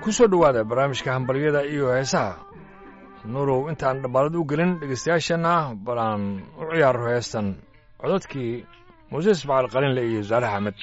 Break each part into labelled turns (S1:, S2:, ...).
S1: ku soo dhowaada barnaamijka hambalyada iyo heesaha nuurow intaan dhabbaalad u gelin dhegeystayaashana bal aan u ciyaaro heestan codadkii muuse ismaciil qalinle iyo saalax axmed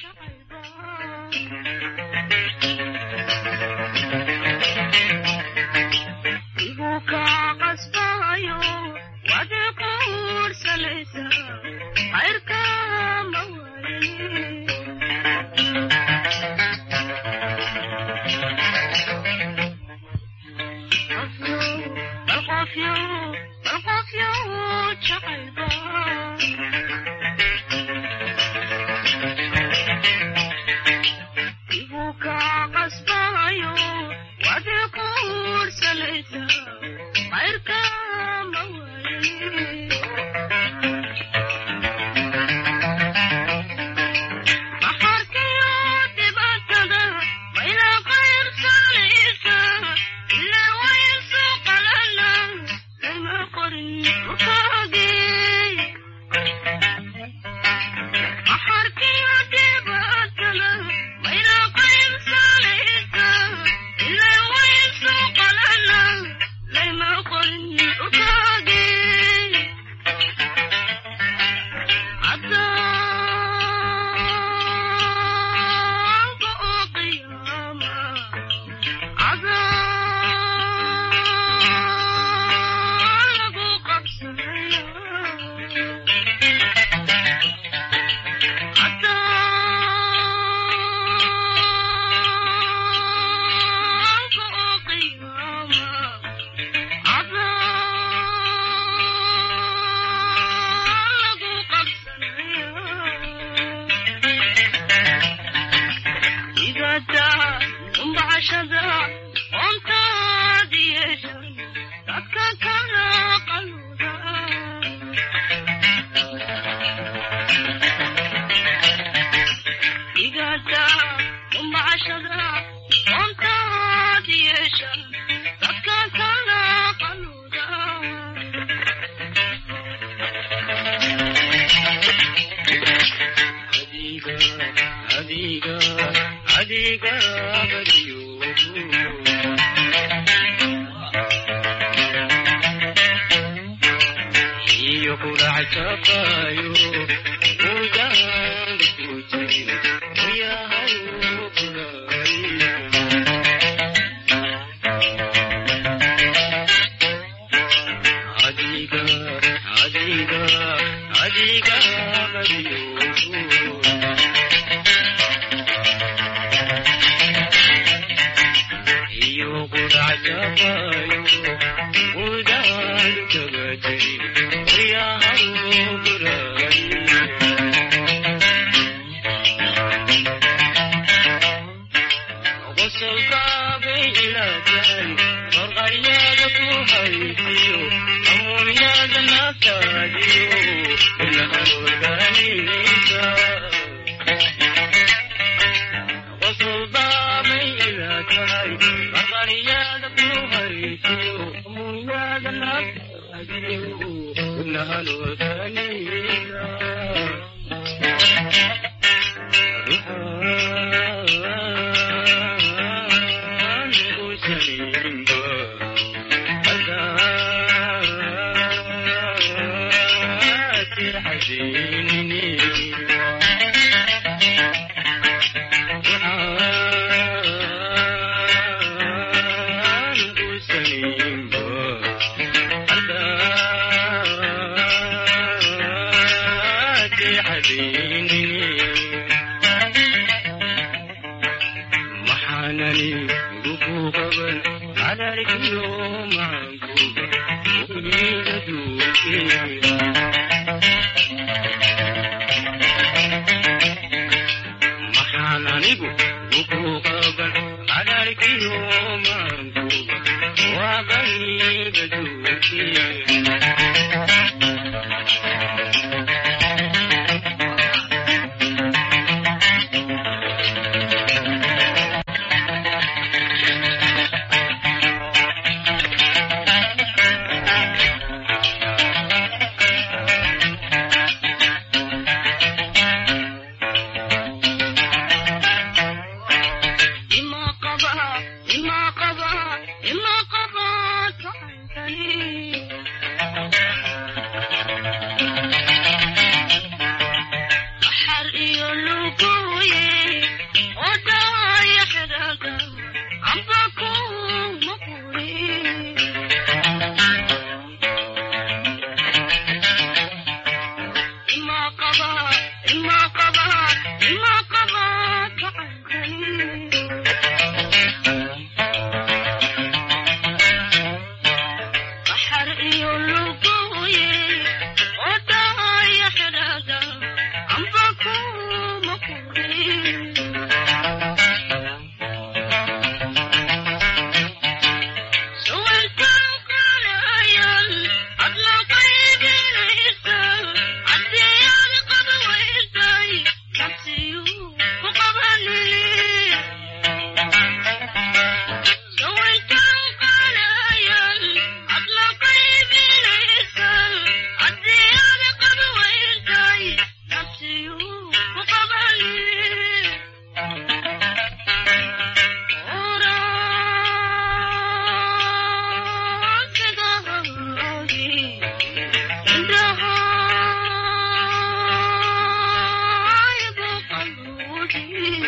S2: ima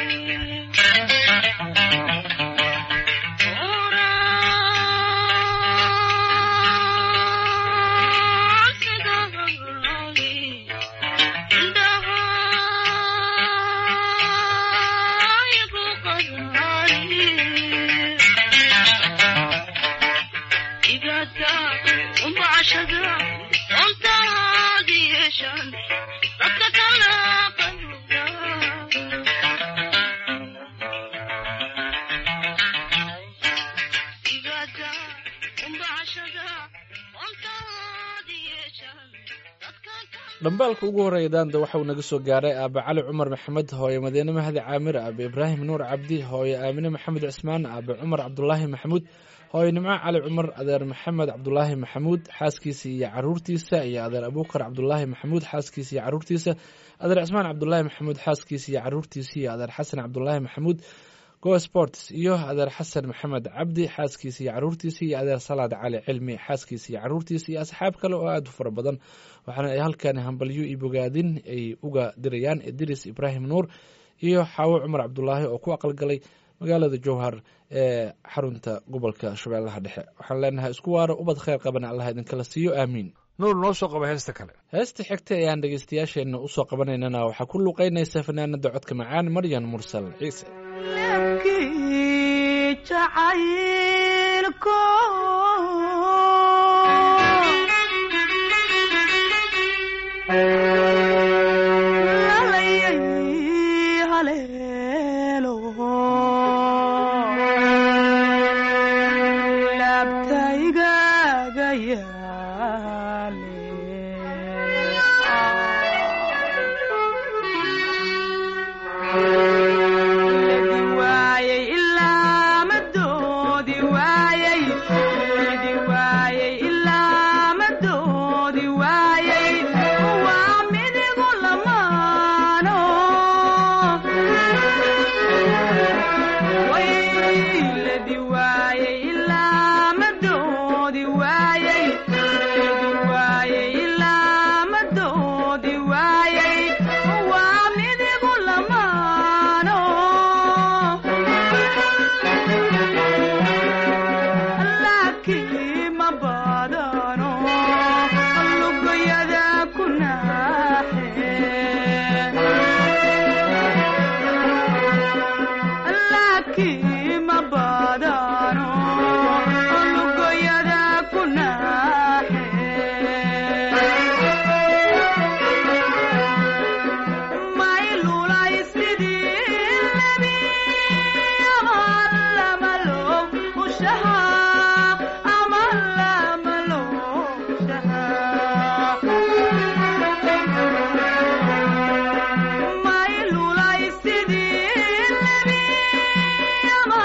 S2: dhambaalka ugu horreeya daanda waxa uu naga soo gaaray aabe cali cumar maxamed hooye madiine mahdi caamir aabe ibraahim nuur cabdi hooye aamine maxamed cismaan aabe cumar cabdulaahi maxamuud hooye nimco cali cumar adeer maxamed cabdulaahi maxamuud xaaskiisa iyo caruurtiisa iyo adeer abuukar cabdulaahi maxamuud xaaskiisa iyo caruurtiisa adeer cismaan cabdulaahi maxamuud xaaskiisa iyo caruurtiisa iyo adeer xasan cabdulaahi maxamuud go sports iyo adeer xasan maxamed cabdi xaaskiisa iyo caruurtiisa iyo adeer salaad cali cilmi xaaskiisa iyo caruurtiisa iyo asxaab kale oo aada u fara badan waxaana ay halkan hambalyo iyo bogaadin ay uga dirayaan idris ibraahim nuur iyo xaawo cumar cabdulaahi oo ku aqalgalay magaalada jowhar ee xarunta gobolka shabeellaha dhexe waxaan leenahay isku waaro ubad kheyr qabana allah idinkala siiyo aamiin
S1: nuur noo soo qaba heesta kale
S2: heesta xigta ee aan dhegeystayaasheenna usoo qabanaynana waxaa ku luuqeynaysa fanaanada codka macaan maryan mursal ciise
S3: My lula is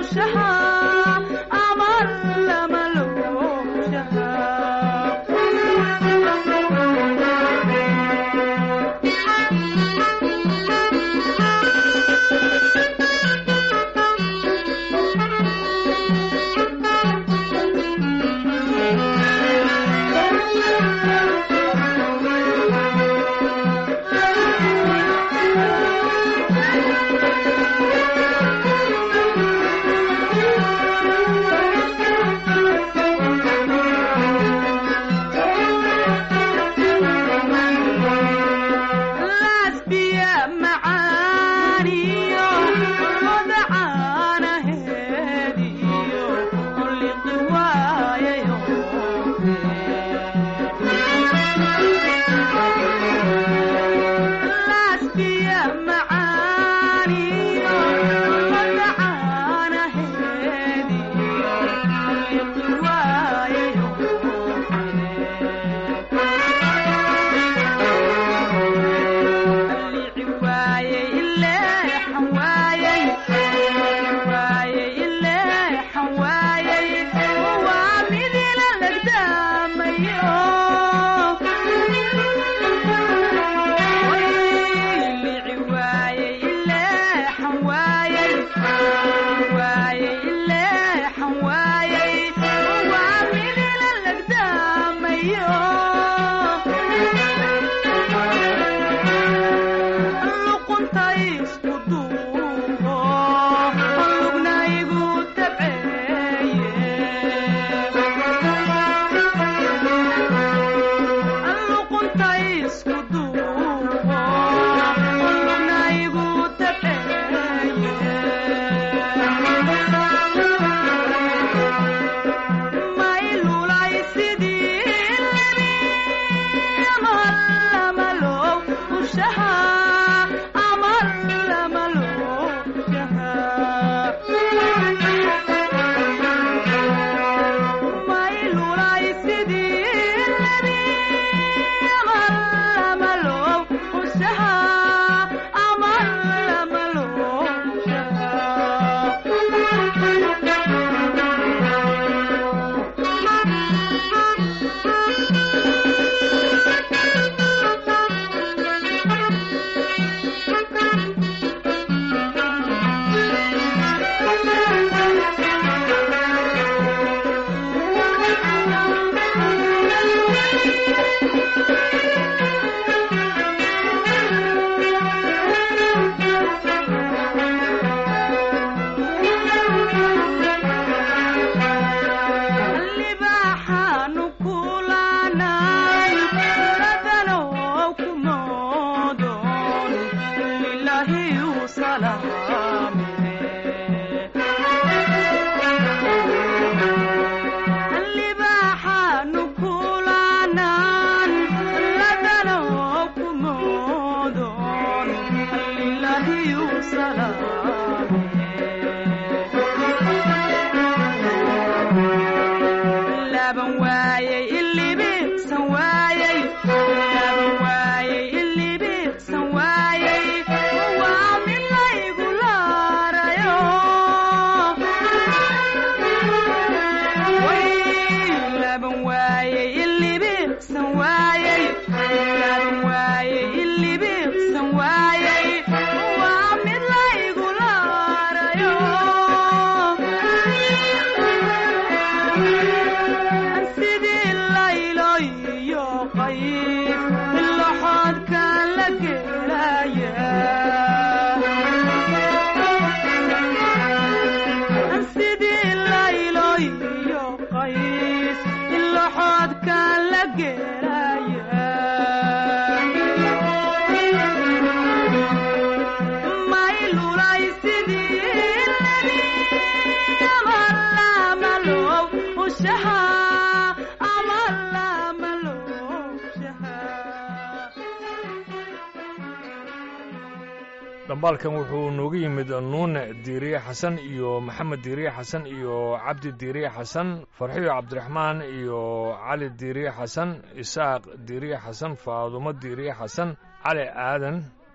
S1: dhambaalkan wuxuu noogu yimid nuune diiriye xasan iyo maxamed diiriye xasan iyo cabdi diiriye xasan farxiyo cabdiraxmaan iyo cali diiriye xasan isaaq diiriye xasan faadumo diiriye xasan cali aadan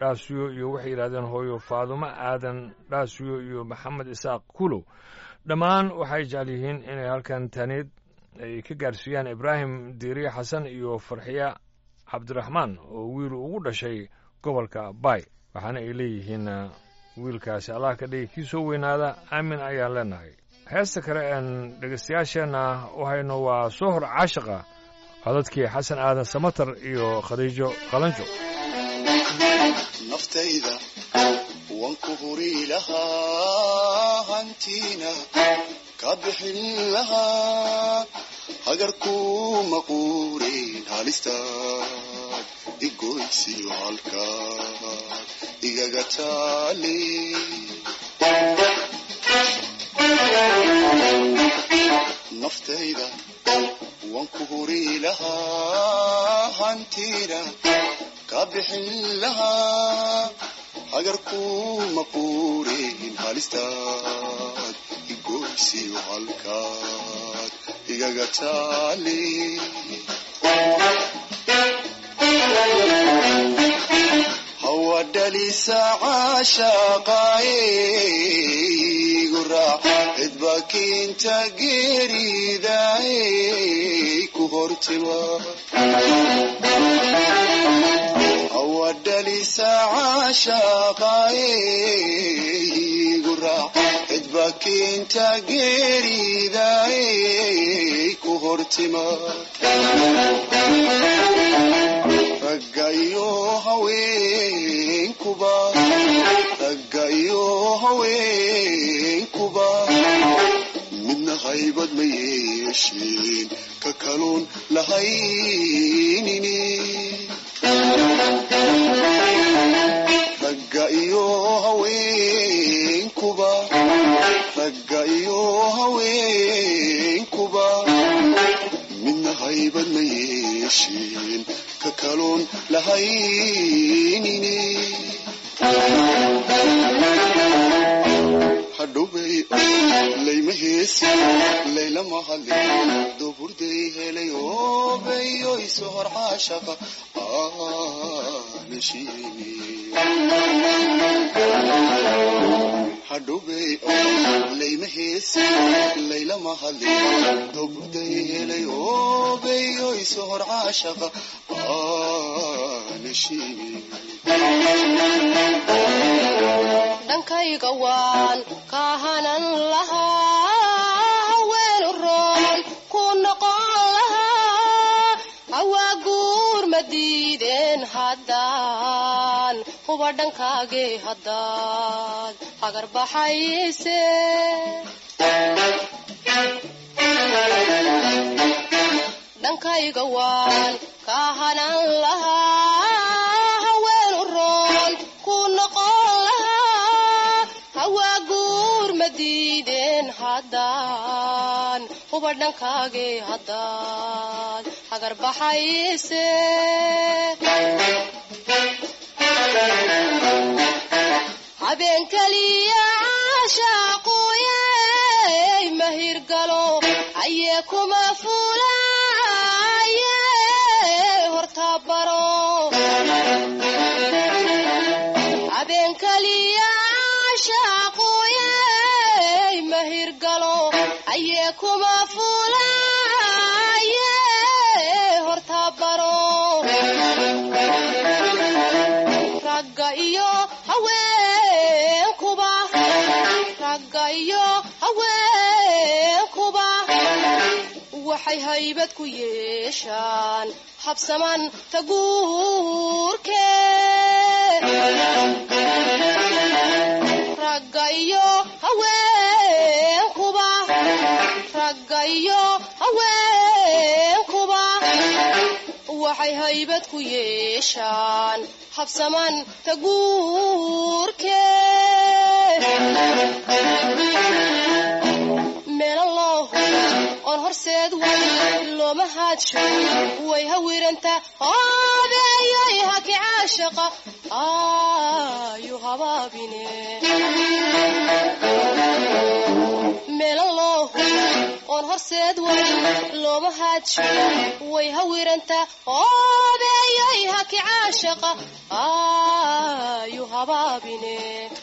S1: dhaasiyo iyo waxay yidhahdeen hooyo faadumo aadan dhaasiyo iyo maxamed isaaq kulow dhammaan waxay jecel yihiin inay halkan taniid ay ka gaarsiiyaan ibraahim diiriye xasan iyo farxiya cabdiraxmaan oo wiil ugu dhashay gobolka baay waxaana ay leeyihiin wiilkaasi allah ka dhigi kii soo weynaada aamin ayaan leenahay heesta kale een dhegaystayaasheenna u hayno waa soo hor caashiqa codadkii xasan aadan samatar iyo khadiijo qalanjo
S3: naftayda waan ku huri lahaa hantiina ka bixin lahaa hagarku maquurin halistaad igoysiyo halkaad igaga taali naftayda waan ku huri lahaa hantiina ka bixin lahaa hagarku maquurin halistaad igoysiyo halkaad igaga taali hawadhalisa caashaqaaye raac cidba kiinta geeridaay ku hortima hawadhalisa caashaqaaye raac cidba kiinta geeridaay ku hortima ragga iyo haweenkuba ragga iyo haweenkuba midna haybad ma yeesheen ka kaluun lahaynini ragga iyo haweenkuba ragga iyo haweenkuba midna haybad ma yeesheen ka kaluun lahaynini hadhowbay layma heesi laylama hadlin duburday helay oobayoy sohor caashaqa aanashiini hadhowbay layma heesi laylama hadlin duburday helay oobayoy sohor caashaqa aanashiini
S4: dhankayga waan kahanan lahaa haween u roon ku noqon lahaa hawaa guur ma diideen haddaan huba dhankaagee haddaad hagar baxayse dhankayga waan kahanan lahaa haween u roon ku noqon lahaa hawaa guur ma diideen haddaan huba dhankaagee haddaad hagar baxayse habeen keliya caashaaquye mahirgalo ayee kuma fulaye hortabaro habeen keliya caashaaquye mahirgalo ayee kuma fulaye hortabaro ragga iyo haweenkuba ragga iyo haweenkuba waxay haybad ku yeeshaan habsaman taguurke ragga iyo haweenkuba ragga iyo haweenkuba waxay haybad ku yeeshaan habsaman taguurke meelalooh oon horseed way looma haadsho way hawiranta hoobeeyoy haki caashaqa ayu habaabine meelalooh oon oon horseed wayn looma haadsho way hawirantaa hoobeeyoy haki caashaqa aayu habaabine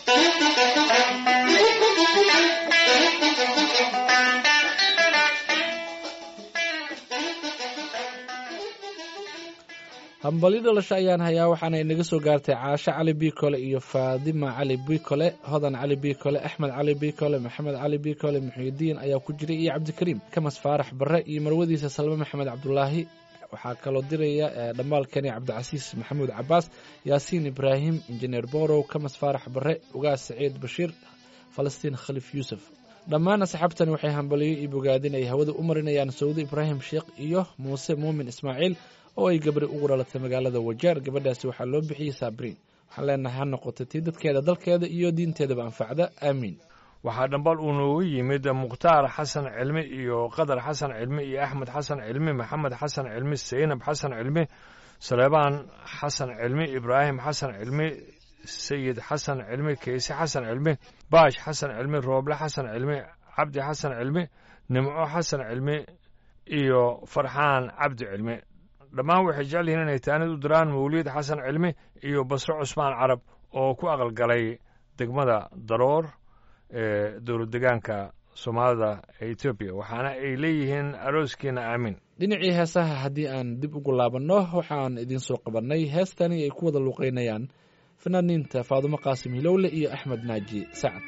S2: hambali dhalasho ayaan hayaa waxaana inaga soo gaartay caasho cali bikole iyo faadima cali bikole hodan cali bikole axmed cali bikole maxamed cali bikole muxiidiin ayaa ku jiray iyo cabdikariim kamas faarax barre iyo marwadiisa salme maxamed cabdulaahi waxaa kaloo diraya dhammaalkani cabdicasiis maxamuud cabaas yaasiin ibraahim injineer borow kamas faarax barre ugaas saciid bashiir falastiin khaliif yuusuf dhammaan asxaabtani waxay hambaliyo iyo bogaadin ay hawada u marinayaan sawdo ibraahim sheekh iyo muuse muumin ismaaciil oo ay gabri ugu dhalatay magaalada wajeer gabadhaasi waxaa loo bixiyey saabriin waxaan leenahay ha noqotay tii dadkeeda dalkeeda iyo diinteedaba anfacda aamiin
S1: waxaa dhambal uu noogu yimid mukhtaar xasan cilmi iyo qadar xasan cilmi iyo axmed xasan cilmi maxamed xasan cilmi saynab xasan cilmi saleebaan xasan cilmi ibraahim xasan cilmi sayid xasan cilmi keyse xasan cilmi baash xasan cilmi rooble xasan cilmi cabdi xasan cilmi nimco xasan cilmi iyo farxaan cabdi cilmi dhammaan waxay jecel yihiin inay taanid u diraan mawliid xasan cilmi iyo basro cusmaan carab oo ku aqalgalay degmada daroor ee dowlad degaanka soomaalida ee etoobiya waxaana ay leeyihiin arooskiina aamin
S2: dhinacii heesaha haddii aan dib ugu laabanno waxaan idiin soo qabannay heestani ay ku wada luuqaynayaan fanaaniinta faadumo qaasim hilowle iyo axmed naaji sacad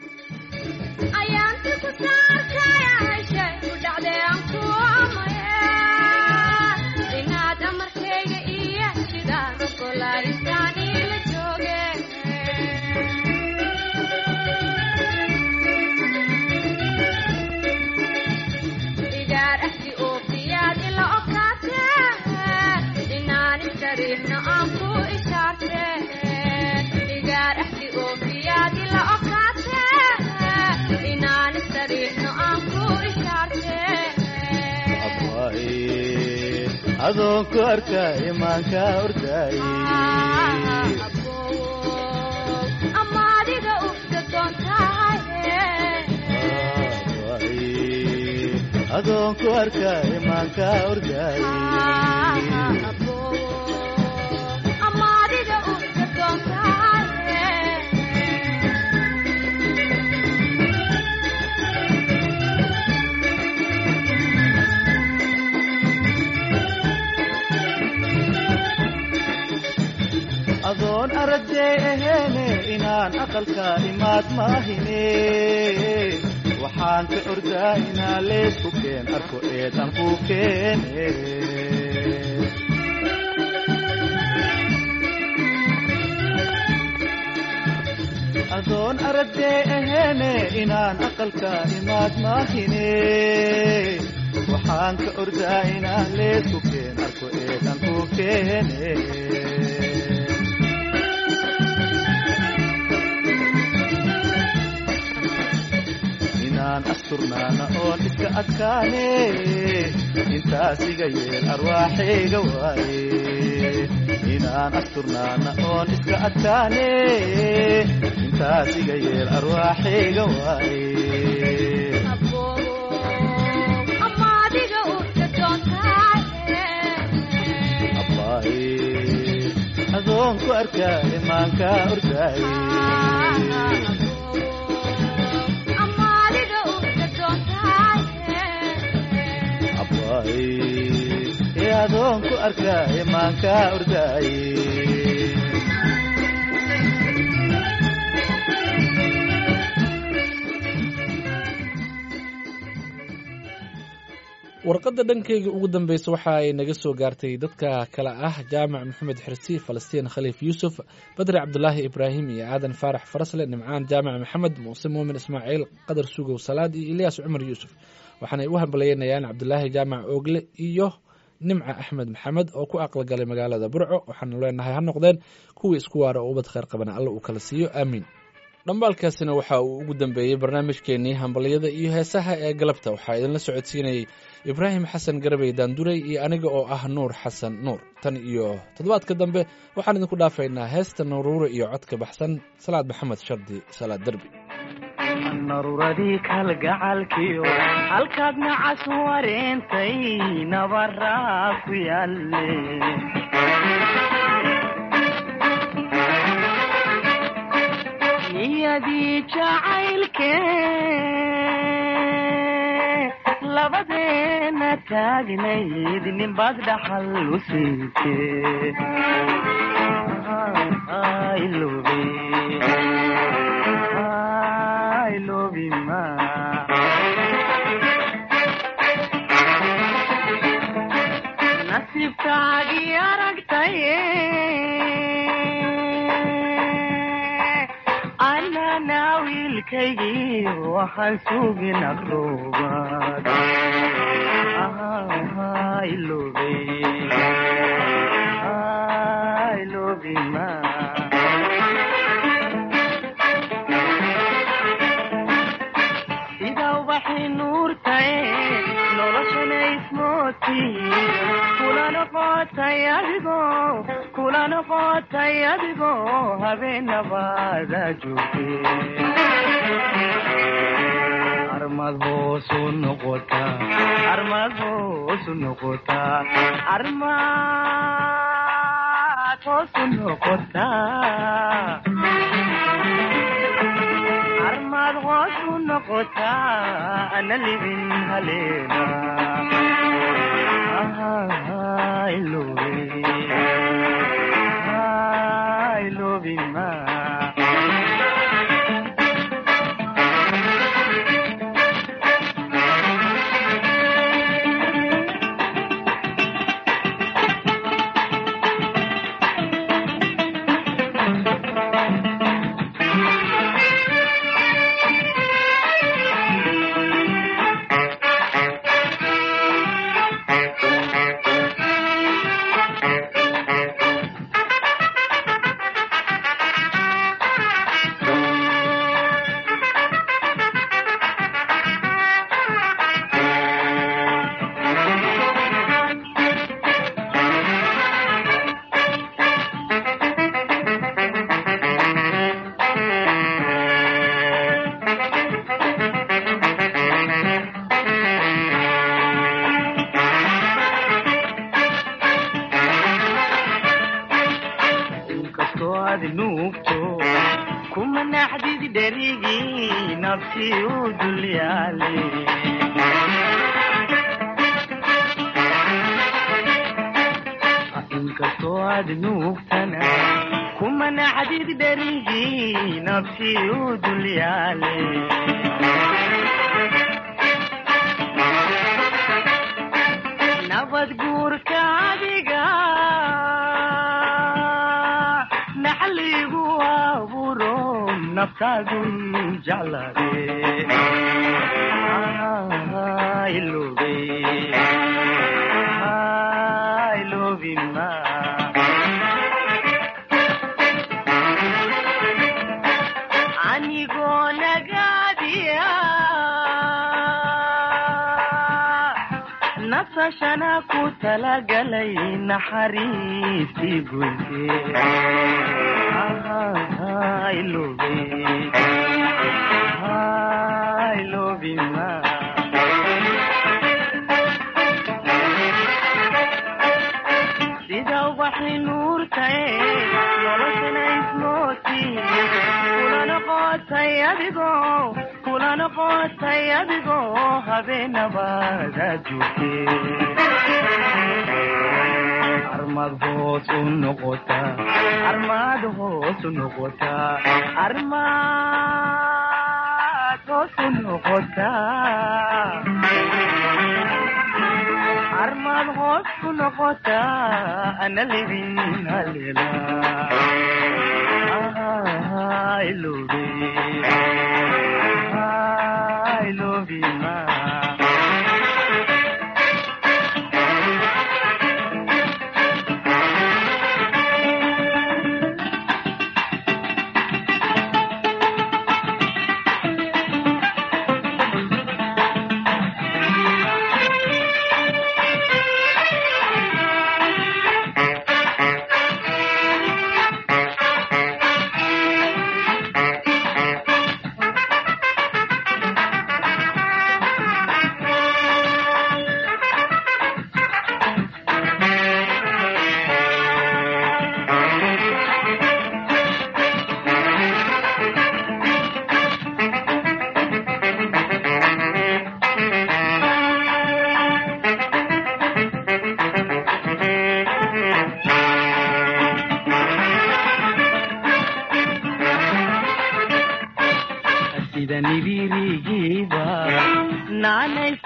S5: adoonku arka imaanka ordaay adoonku arka imaanka ordaay adoon aragday aheene inaan aqalka imaad maahine waxaan ka ordaa inaan leesku keen arko eedan ku keene adoon aragday aheene inaan aqalka imaad maahine waxaan ka ordaa inaan leesku keen arko eedan ku keene inaan asturnaana oon iska adkaane intaas iga yeel arwaaxayga waaye inaan asturnaana oon iska adkaane intaas iga yeel arwaaxayga waaye abbaaye adoonku arkaa imaanka ordaaye ee adoonku arkaa imaanka ordaaye
S2: warqadda dhankayga ugu dambeysa waxa ay naga soo gaartay dadka kale ah jaamac maxamed xirsi falastiin khaliif yuusuf badri cabdulaahi ibraahim iyo aadan faarax farasle nimcaan jaamac maxamed muuse muumin ismaaciil qadar sugow salaad iyo ilyaas cumar yuusuf waxaanay u hambalyeynayaan cabdulaahi jaamac oogle iyo nimca axmed maxamed oo ku aqalgalay magaalada burco waxaanu leenahay ha noqdeen kuwii isku waara oo ubad kheyr qabana alla uu kala siiyo aamiin dhambaalkaasina waxa uu ugu dambeeyey barnaamijkeenii hambalyada iyo heesaha ee galabta waxaa idinla socodsiinayey ibraahim xasan garabey daanduray iyo aniga oo ah nuur xasan nuur tan iyo toddobaadka dambe waxaan idinku dhaafaynaa heesta nuruure iyo codka baxsan salaad maxamed shardi salaad derbi
S5: naruradii kalgacalkiyo halkaad nacas wareentay nabaraa ku yaalle niyadii jacaylke labadeena taagnayd ninbaad dhaxal u siinte ilobe ilobima nasiibkaagii aragtaye anana wiilkaygii waxaan sugin aqroobaad ilobe ilobima sida ubaxi nuurtae noloshana ismooti kula noqotay adigo kula noqotay adigo habeenabaada joogte armad hoosu noqota armad hoosu noqota armad hoosu noqota armad hoosu noqota ana libin haleena ilobe ilobima inkastoo aad nuugto kuma naxdid dherigii nafsi u dulyaale inkastoo aad nuugtana kuma naxdid dherigii nafsi u dulyaale nabad guurka adiga naxligu aburo naftaadu jeclade ilobe ilobima anigoo nagaadiya nasashana ku talagalay naxariistii goyse ilobe ilobima sida ubaxi nuurtae noloshana ismooti kula noqotay adigo kula noqotay adigo habeenabaada joogte armad hoos u noqota armad hoos u noqota armad hoos u noqota armad hoos ku noqota ana libin halela ilobe ilobima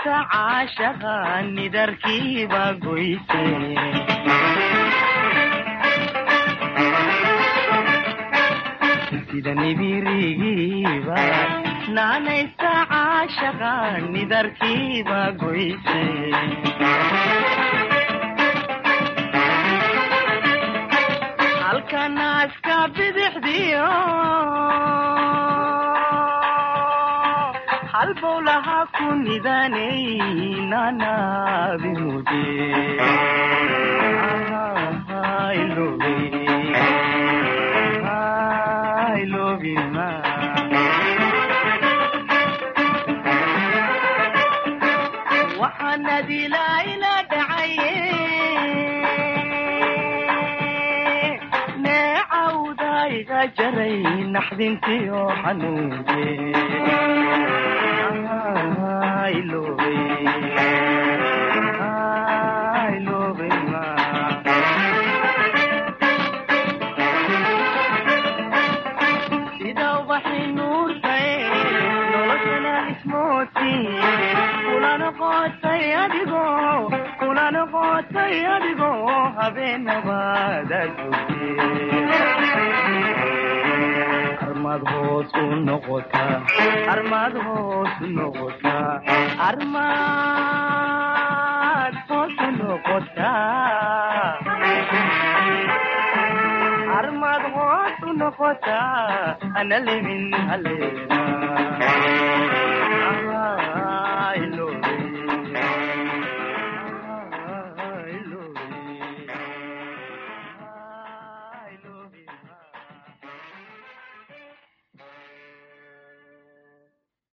S6: naanaysa caashaqa nidarkiiba goyse sida nibirigiiba naanaysa caashaqa nidarkiiba goyse halka naaska bidixdiyo halbowlaha ku nidanay nanabimude waxaana dilaa ila dhacaye neecawda iga jaray naxdintiyo xanuunke sida ubaxi nuurtae noloshana ismooti kula noqotay adigo kula noqotay adigo habeenabaada joogte armaad hoos u noqotaa armaad hoos u noqotaa armaad hoos u noqotaa armaad hoos u noqotaa ana lemin haleena